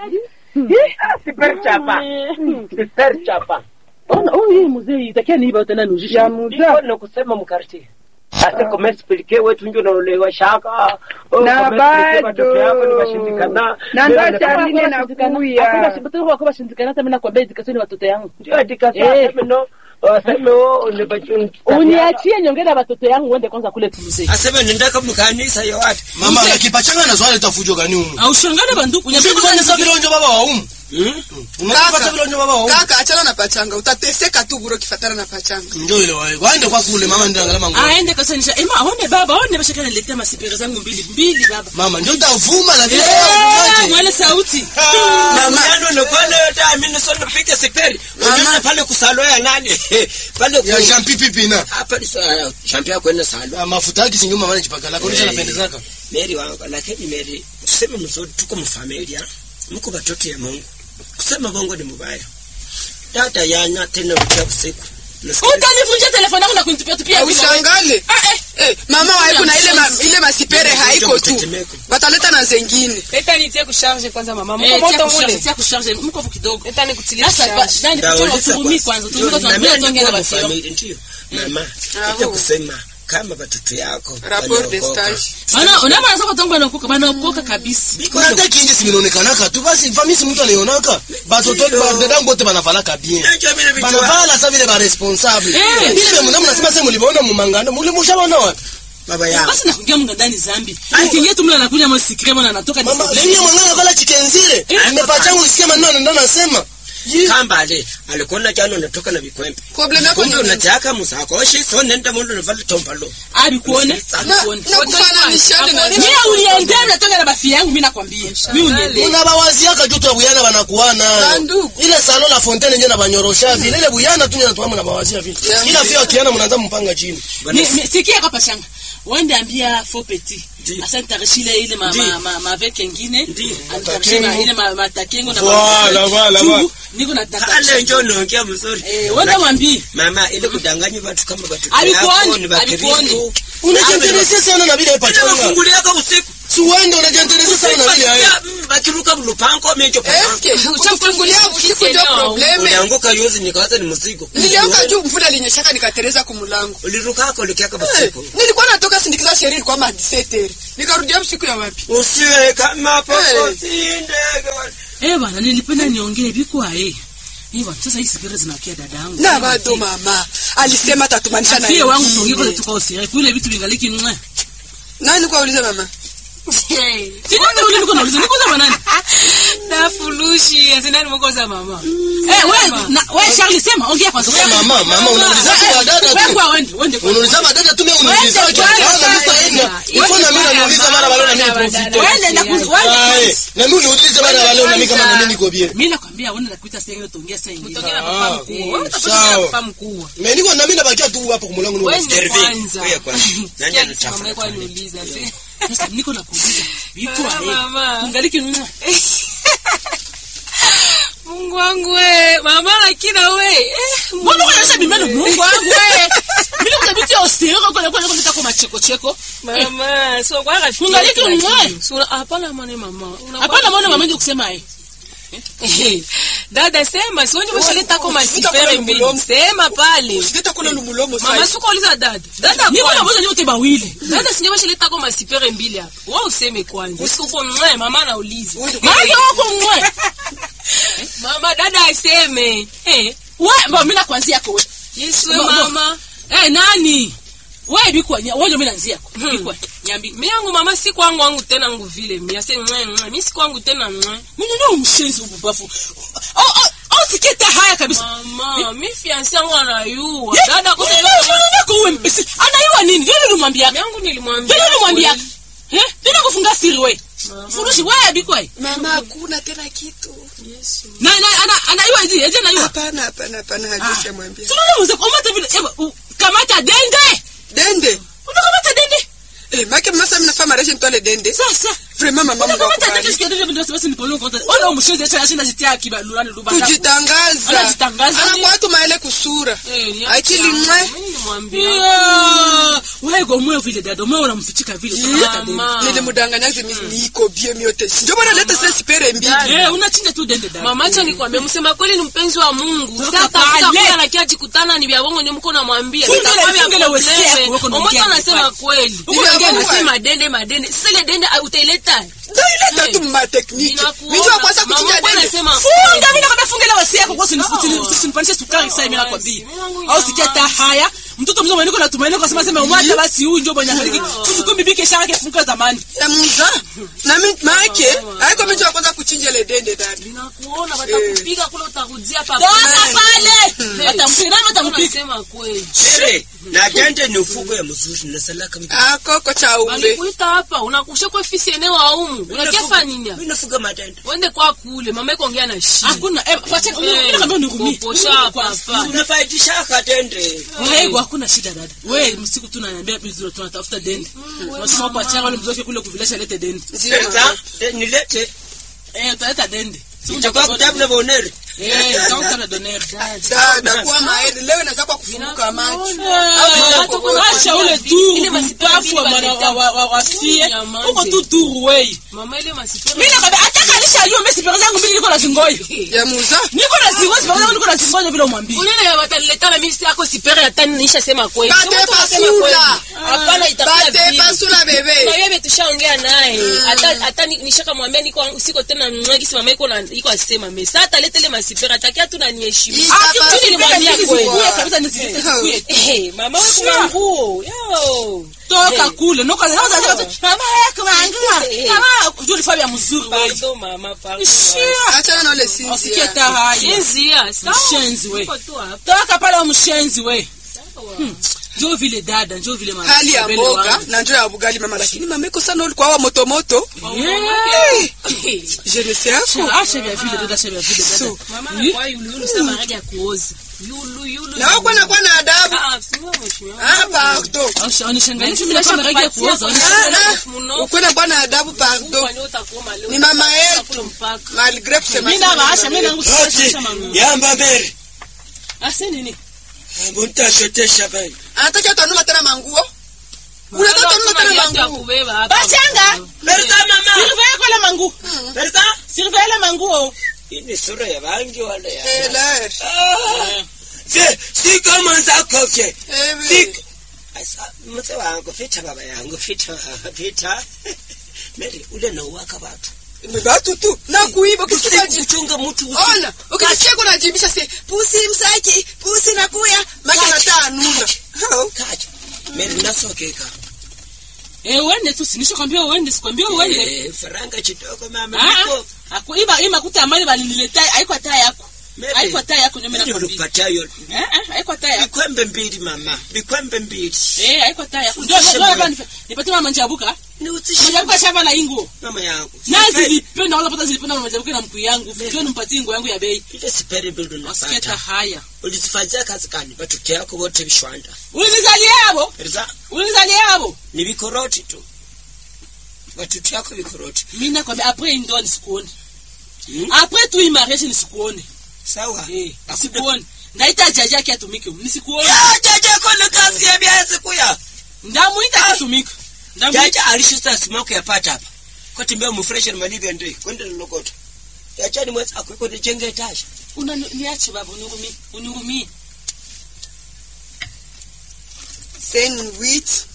Super chapa. Super chapa. Ona huyu yeye mzee itakia ni iba tena nujisha. ya muda Iko na kusema mkarti. Ase kama explique wetu ndio unaolewa shaka. Oh, Na kama explique watoto yako ni bado. washindikana. Na Ndio ndo unataka- Charline nakuya. Hakuna shibutiko kwa kwa shindikana hata mimi nakwambia edikasoni watoto yangu. Ndio adika Eh. sasa mno. Waseme wao ni bachuni. Uniachie nyongea na watoto yangu uende kwanza kule kumzee. aseme nendaka mkanisa yo wapi mama nakipachanga na swali tafujo gani umu aushangane banduku usikunisa vilonjo baba wa umu unakipata vilonjo baba wa umu kaka achana na pachanga utateseka tu buro kifatana na pachanga njo ile wae waende kwa kule mama ndangala mangu aende kasanisha ema aone baba aone bashaka niletea masipere zangu mbili mbili baba mama njo tavuma na vile Eh, unaje mwele sauti na mjano nopale yote amini sono pike siperi unaona pale kusalo ya nani pale ku- ya champi pipina hapa ni sa champia kwenda salo Ah, mafuta yake sinyo mama nijipaka lako nisha Eh. napendezaka Mary wangu lakini Mary tuseme mzuri tuko mfamilia mko watoto ya Mungu kusema bongo ni mubaya dada yana tena ukia usiku Nasikia- utanivunjia telefoni yangu na kunitupia tupia vile. ushangale Ah, eh. Eh, mama waiko na ile ma, ile masipere haiko tu Mtetemeko. wataleta na zengine leta nitie kusharge kwanza mama Eh, mko tia moto kusharge, mule tia kusharge, mko kidogo leta nikutilie sasa ba- kusharge nani Nauliza kutoa utungumi kwanza. kwanza tungumi Na kwanza mimi tuongea na niko basio mfamilia, ndiyo mama Bravo. ita kusema kama watoto yako rapport de wanaokoka. stage bana unama anasema kwa tangu banaokoka banaokoka kabisa kuna hata kingi siminaonekanaka tu basi famisi mtu anaionaka batoto dadangu bote banavalaka bien Najua mimi vitu banavala sa vile baresponsable Eh. ile mna mnasema sasa mlivaona mumangano mulimushaona wapi baba yangu basi nakuingia mngandani zambi ukiingia tu mle anakunya mo sikre mwana anatoka ni mama sikre. lenye mwangana kala chikenzile nimepachangu isikia maneno anaenda nasema kambale alikuona jana unatoka na vikwembe problem yako kumbe ni nini? unataka musakoshi so nenda mundu navala tombalo abi kuone na Abikuone. na kufananishane na mimi uliendea natoka na bafi yangu mimi nakwambia mimi uniendea una bawaziaka tu twa buyana banakuana Bandugu. ile salo la fontaine nje na banyorosha vile ile buyana tu nje na bawazia vile Yeah. ila vile akiana mnaanza mpanga chini Ni- ni- sikia kwa pashanga wende ambia fo petit Ndiyo. asa nitarishile ile ma Ndiyo. ma ma mavek engine Ndiyo. anitarishile ile ma matakengo na Voilà, voilà, Chungu, voilà. niko na ale njo naongea mzuri eh wende mwambie mama ile kudanganya watu kama watoto Alikuoni, yako ni alikuoni. wakristo unajiinteresa sana na vile pachanga nawafunguliaka usiku si uende unajiinteresa sana na vile haya bakiruka mlupango mecho eske kufungulia usiku ndio probleme ulianguka yuzi nikawaza ni mzigo nilianguka juu mvula linyeshaka nikatereza kumulango ulirukaka ulikiaka Eh, usiku nilikuwa natoka sindikiza sheria ilikuwa ma 17 nikarudia usiku ya wapi usiwe kama Eh. poposi ndege eh bana nilipenda niongee bikwa eh eh bana sasa hii sikere zinakia dada yangu na bado mama alisema tatumanisha na sie wangu wengine. tuongee kwa tukaosire kule vitu vingaliki mwa nani kwa uliza mama Sinanda ule niko nauliza niko za nani? na fulushi azinani mko za mama Eh wewe na wewe Charlie sema ongea kwanza. Sasa mama, mama, unauliza tu wadada tu. Wewe kwa wende, wende kwa. unauliza badada tu mimi unauliza Wende, kwanza wende, na mimi sitaenda iko na mimi nauliza mara wale na mimi profite Wende na kuzi Ah, wende. eh, na mimi uniulize mara wale na mimi kama na mimi niko bien Mimi nakwambia wende nakuita sasa hiyo tuongea sasa hivi. Mtongea na Ah, papa mkuu wewe sawa. utapata papa mkuu mimi niko na mimi nabakia tu hapo kwa mlango ni Wende Dervi, kwanza wewe kwanza. Nani Sikia anatafuta mama yako pale? aniuliza si Sasa niko nakuuliza. Biko Ah, eh. mama. Kungaliki mwa. Mungu wangu we mama lakini we eh, Mbona unaonyesha bimeno Mungu wangu wewe? Mimi kutabitia osiro kwa kwa kwa kwa kwa macheko cheko. mama so kwa rafiki Kungaliki yake mwa. lakini. So, hapana mwana mama Unakuwa- Hapana mbona mama ndio kusema eh. Eh, dada sema sionje bashaleta ko Usitaka masipere kula mbili mlomo. sema pale usileta kula lumulomo mama sasa suko uliza dada dada Niko na kwanza. mmoja nyote bawili. dada sinje bashaleta ko masipere mbili hapa wewe useme kwanza usiku mwe mama anauliza Mama wako mwe. mama dada aseme eh Wewe mbona mimi nakuanzia kwa wewe. Yesu we Bo- bo- mama Eh nani? Wewe biko wewe ndio mimi naanzia kwa. Biko nyambi. mi yangu mama si kwangu wangu tena ngu vile mi ase mwe mwe mi si kwangu tena mwe Mimi ndio mshenzi ububafu. Oh oh oh siketa haya kabisa. mama mi fiancé yangu anayua Ye- dada kwa Nini nako wewe mpesi? Anaiwa nini? Ndio nilimwambia. mi yangu nilimwambia Ndio nilimwambia. Eh? Ndio kufunga siri wewe. Furushi wewe biko wewe. mama hakuna tena kitu Na na ana anaiwa hizi, aje anaiwa. hapana hapana hapana hajisha mwambia Sio mzee kwa mata vile. Eba, u- Kamata dende. dende Unakamata dende? Eh, make masa mnafaa mareshi mtwale dende sasa vraiment mama mungu akubariki kujitangaza Anajitangaza. anakuwa tu maele kusura Eh, ni akili yangu. mwe Mimi nimwambia. wegomwe vile dada umwe unamfichika vile utakapata dende. Mama. nilimudanganya zi niko bie miote ndio bwana leta sasa sipere mbili Eh, unachinja tu dende dada mama acha nikwambie msema kweli ni mpenzi wa mungu Toka sasa tafuta pale. kula na kia jikutana ni vya bongo ndio mko namwambia Fungele- Vitakuwa vya fungele wese probleme. yako, weko Omoto naongea anasema pale. kweli Huko Huko naongea anasema pale. dende madende sasa ile dende ah, utaileta ndio ileta tu ma technique Ninakuona. mimi wa kwanza Mama kuchinja mkwe dende anasema funga mimi nakwambia funga ile wasi yako kwa Sawa. usinipanishe sukari sasa mimi nakwambia Sawa. au sikia ta haya mtoto mzima niko natumaini kwa sema sema umata basi huyu ndio mwenye afariki tusikumbi bike shaka ke funga zamani ya muza na mimi make haiko mimi wa kwanza kuchinja ile dende dada ninakuona watakupiga kule utarudia hapa toka pale atampiga nani atampiga unasema kweli Shere, na dende ni ufugo ya mzuri na salaka mbi. akoko cha umbe walikuita hapa unakusha kwa ofisi eneo aumu unakefa nini Mimi nafuga madende. wende kwa kule mama iko ongea na shi hakuna eh pacha mimi nakwambia unirumie Poposha papa. Unafaidisha kadende. wewe hakuna shida dada wewe msiku tu unaniambia vizuri tunatafuta dende unasema kwa changa wale mzoke kule kuvilasha lete dende Sasa nilete. eh utaleta dende Itakuwa kitabu na boneri. eh utakuta na doner dada kwa maeli leo inaanza kwa kufunguka macho Acha ule tu Ile masipara mpafu wa mbili mwana waleta. wa- wa- wa fie Ya manje. uko tu duru wei mama ile masipero mimi nakwambia hata kalisha aliyo mimi sipero zangu mbili niko na zingoyo ya muza niko na zingoyo sipero zangu niko na zingoyo vile umwambie unene wataniletana mimi si yako sipere hata nisha sema kweli Bate Sema tu nasema pasula. kweli. hapana itakuwa bate vile pasula na bebe wewe tushaongea naye hata hata ni- nishaka mwambia niko siko tena mwagi si mama iko na iko asema mimi sasa ataleta ile masipera atakia tu na niheshimu Ita Ah, kitu pasula nilimwambia bebe. kweli Zikuye kabisa nizilete zikuye Eh, mama wewe Sure. kuna nguo yo toka Eh. kule noko na naza mama yako mangua Eh. mama kujua ni fabia mzuri wewe pardon mama pardon shia achana na ule usikie sinzia ta haya Sinzia, sawa. mshenzi we Niko tu hapa. toka pale wa mshenzi we Hmm. njoo vile dada njoo vile mama hali ya Mbele mboga wangu. na njo ya bugali mama lakini mama iko sana ulikuwa wa motomoto Yeah. jenese yako Acha vya vile dada acha vya vile dada So, Mama anakuwa yulu yulu sana rangi ya kuoza. Yulu yulu. na wako nakuwa na adabu Ah, ah, sio mheshimiwa. ah pardon Acha onishangalie mimi nakuwa na rangi ya kuoza Ah, ah, ukuwe na bwana adabu pardon Kwani utakuoma leo? ni mama yetu Utakula mpaka. malgré kusema mimi na baasha mimi nangu Oti, sasa mangu yamba mbere. ase nini Muntashotesha bani. anataka tanuma tena manguo unataka tanuma Hakuna tena viatu ya manguo kubeba hapa. bachanga Berta mama. sirve kwa la mangu Berta. sirve la mangu Hii ni sura ya bangi wala ya. Eler. Ah. Si si kama nzako fye. Ewe. Si Asa mzee wangu fita baba yangu fita fita. Mary ule na uwaka watu. ni batu tu na kuiba ukisikia ji- Kuchunga mtu usiku. ona ukisikia kuna jibisha se pusi msaki pusi nakuya maka nataa nuna Kaja. Mary nasokeka. eh uende tu sinisho kwambia uende sikwambia uende Eh, faranga kidogo mama. ah Niko. akuiba ima kuta amani balilileta haiko taa yako Mary. haiko taa yako nyome Ndio na kwambia ulipatayo. eh eh haiko taa yako Bikwembe mbili mama. Bikwembe mbili. eh haiko taa yako ndio ndio hapa nipatie mama njabuka Ni utisha njabuka shamba na ingo mama yangu. na Sipendi- zilipenda wala pata zilipenda mama njabuka na mkuu yangu fikio nimpatie ngo yangu ya bei ile siperi bildu wasikia ta napata. haya Ulizifanyia kazi gani? Watoto yako wote vishwanda. unizalia hapo Erza unizalia hapo ni vikoroti tu. Watoto yako vikoroti. mimi nakwambia après ndo nisikuone Hmm? après tu imariage nisikuone Sawa. eh nisikuone ndaita jaji yake atumike nisikuone Ya jaja kono kazi ya biazi kuya. ndamuita atumike ndamuita Jaja alishusta smoke ya pata hapa. Kwa timbe mu fresh na malivya ndoi. Kwenda lolokoto. Jaja ni mwezi akweko ni jenge etage. una niache baba unihurumie unihurumie sandwich